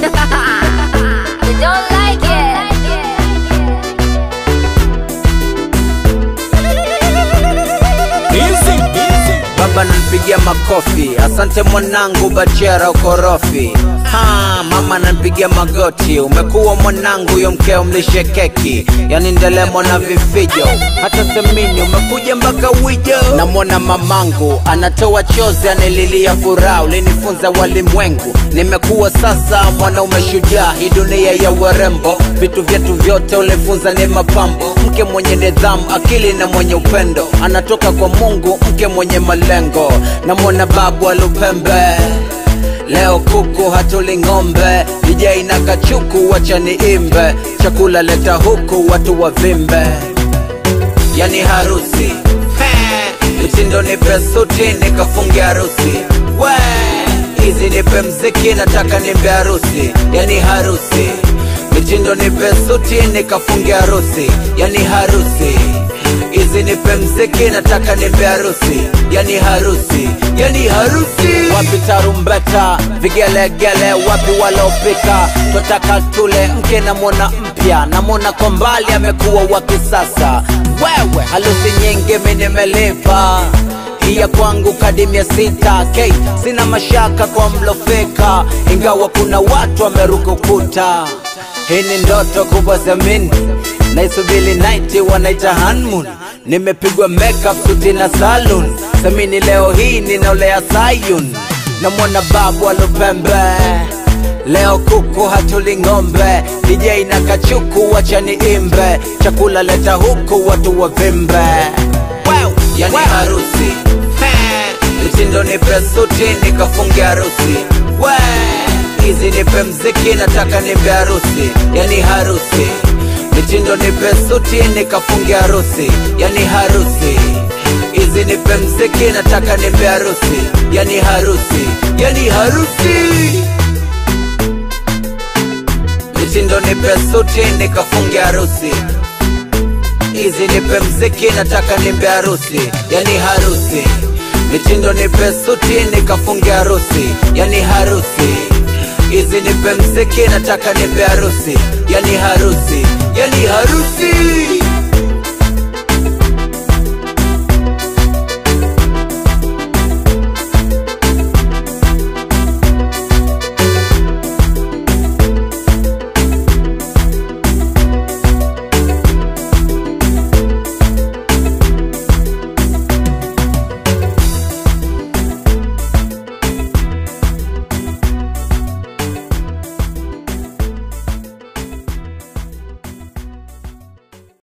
you don't like Baba nanipigia makofi, asante mwanangu, bachera ukorofi. Ha, mama nanipigia magoti, umekuwa mwanangu, yo mkeo mlishe keki, yani ndelemo na vifijo, hata semini umekuja mpaka wijo. Namwona mamangu anatoa chozi, anililia furaha, ulinifunza walimwengu, nimekuwa sasa mwanaume shujaa, hii dunia ya warembo, vitu vyetu vyote ulifunza ni mapambo, mke mwenye nidhamu, akili na mwenye upendo, anatoka kwa Mungu, mke mwenye malengo. Namwona babu alupembe Leo kuku hatuli ng'ombe, DJ na kachuku wacha niimbe, chakula leta huku watu wavimbe, yani harusi He, mitindo nipe suti nikafunge harusi we hizi nipe mziki nataka nimbe harusi, yani harusi mitindo nipe suti nikafunge harusi, yani harusi hizi nipe mziki nataka nimbe harusi, yani harusi, yani harusi. Wapi tarumbeta, vigelegele, wapi walopika? Twataka tule mke na mwana mpya, na mwana kwa mbali amekuwa wa kisasa. Wewe harusi nyingi mimi nimelipa hii ya kwangu kadi mia sita k sina mashaka kwa mlofeka, ingawa kuna watu wameruka ukuta. Hii ni ndoto kubwa zamini naisubili night wanaita honeymoon nimepigwa makeup suti na salon samini leo hii ninaolea sayun namwona babu alopembe leo kuku hatuli ng'ombe DJ na kachuku wacha niimbe chakula leta huku watu wavimbe wow. yani harusi He, mitindo nipe suti nikafunge harusi we hizi nipe mziki nataka nimbe harusi yani harusi mitindo nipe suti nikafunge harusi yani harusi hizi nipe mziki nataka nimbe harusi yani harusi yani harusi mitindo nipe suti nikafunge harusi hizi nipe mziki nataka nimbe harusi yani harusi mitindo nipe suti nikafunge harusi yani harusi hizi nipe mziki nataka nimbe harusi yani harusi yani harusi